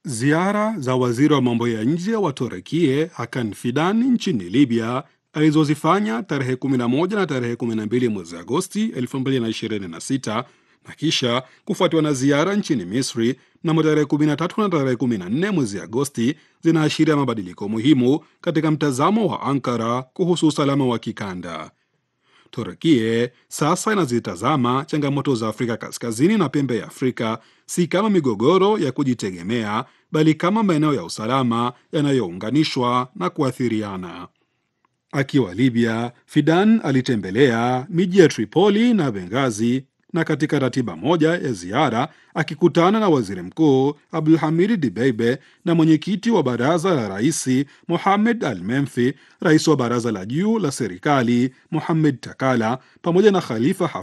Ziara za waziri wa mambo ya nje wa Turekie Hakan Fidan nchini Libya alizozifanya tarehe 11 na tarehe 12 mwezi Agosti 2026 na kisha kufuatiwa na ziara nchini Misri mnamo tarehe 13 na tarehe 14 mwezi Agosti zinaashiria mabadiliko muhimu katika mtazamo wa Ankara kuhusu usalama wa kikanda. Turkie sasa inazitazama changamoto za Afrika Kaskazini na pembe ya Afrika si kama migogoro ya kujitegemea, bali kama maeneo ya usalama yanayounganishwa na kuathiriana. Akiwa Libya, Fidan alitembelea miji ya Tripoli na Benghazi na katika ratiba moja ya ziara akikutana na waziri mkuu Abdulhamid Dibeibe na mwenyekiti wa baraza la raisi Mohamed Al Menfi, rais wa baraza la juu la serikali Mohamed Takala pamoja na Khalifa